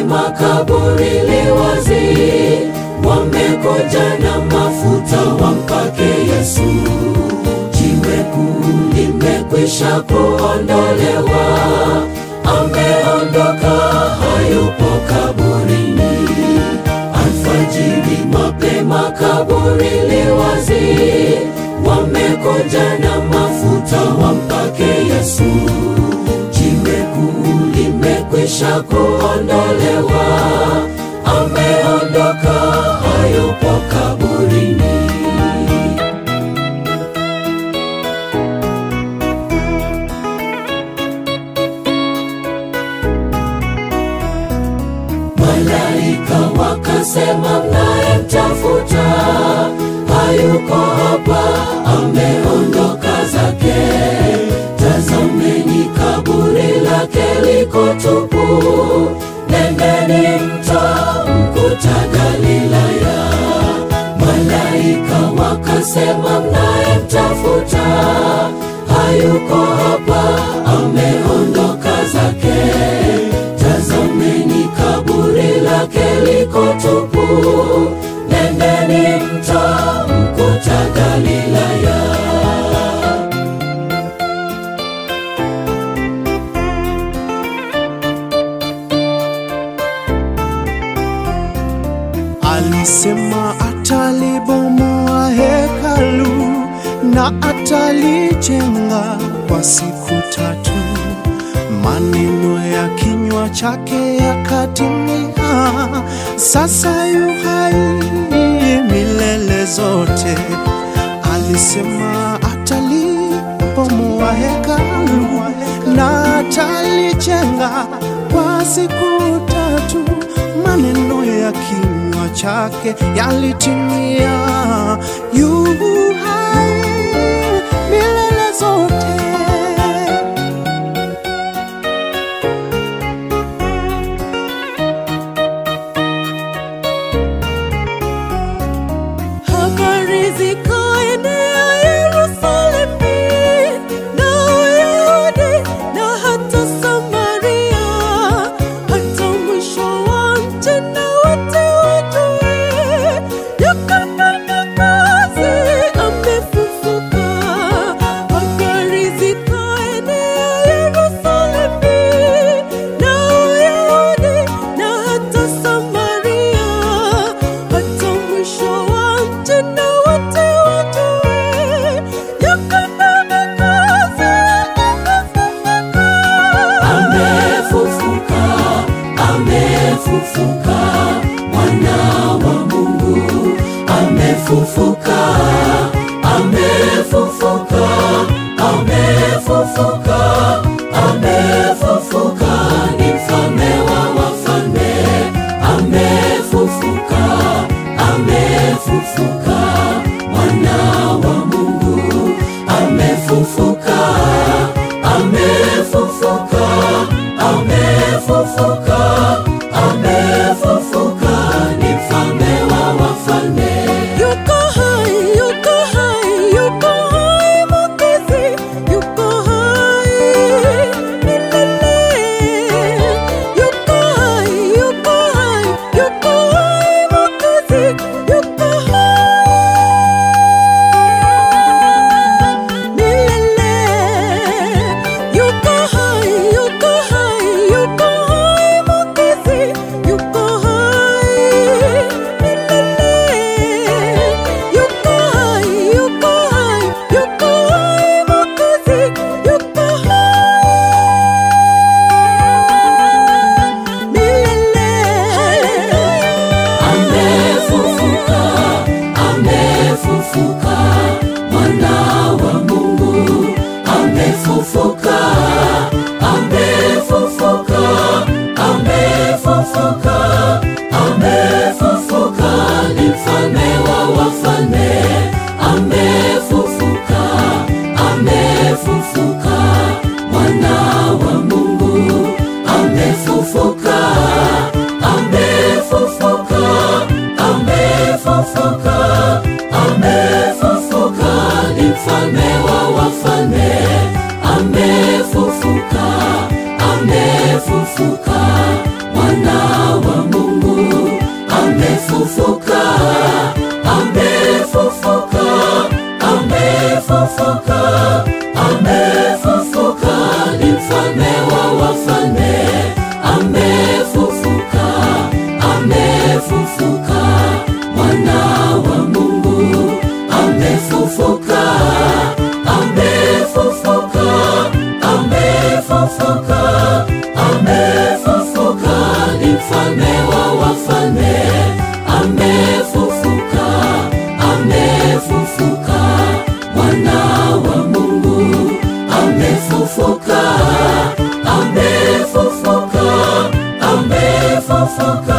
mapema, kaburi li wazi, wamekuja na mafuta wampake Yesu. Jiwe kuu limekwisha kuondolewa, ameondoka, hayupo kaburini. Alfajiri mapema, kaburi li wazi, wamekuja na mafuta wampake Yesu. Jiwe kuu limekwisha kuondolewa, ameondoka, hayupo kaburini. Malaika wakasema, mnayemtafuta hayuko hapa, ameondoka zake. Tazameni, kaburi lake liko tupu. Nendeni mtamkuta Galilaya. Malaika wakasema, mnayemtafuta hayuko hapa, ameondoka zake. Tazameni, kaburi lake liko tupu. Nendeni mtamkuta Galilaya. Alisema atalibomoa hekalu na atalijenga kwa siku tatu. Maneno ya kinywa chake yakatimia, sasa yu hai milele zote. Alisema atalibomoa hekalu na atalijenga kwa siku tatu. Maneno ya kinywa chake yalitimia, yu hai milele zote. Habari zikaenea Yerusalemu na Uyahudi na hata Samaria, hata mwisho wa nchi na wote wajue yakafanya kazi, amefufuka. Habari zikaenea Yerusalemu na Uyahudi na hata Samaria, hata mwisho wa nchi na wote wajue yakafanya kazi, amefufuka. Amefufuka, amefufuka, mwana wa Mungu amefufuka, amefufuka, amefufuka, amefufuka, ni mfalme wa wafalme, amefufuka, amefufuka, mwana wa Mungu amefufuka, amefufuka, amefufuka, amefufuka, ni mfalme wa wafalme. Yuko hai, yuko hai, yuko hai Mwokozi, yuko hai milele. Yuko hai, yuko hai, yuko hai Mwokozi, yuko hai milele. Yuko hai, yuko hai, yuko hai Mwokozi, yuko hai milele. Yuko hai, yuko hai, yuko hai Mwokozi, yuko hai milele. Amefufuka, amefufuka, mwana wa Mungu amefufuka, amefufuka, amefufuka, amefufuka, ni mfalme wa wafalme, amefufuka, amefufuka, mwana wa Mungu amefufuka, amefufuka, amefufuka, amefufuka, ni mfalme wa wafalme, amefufuka, amefufuka, mwana amefufuka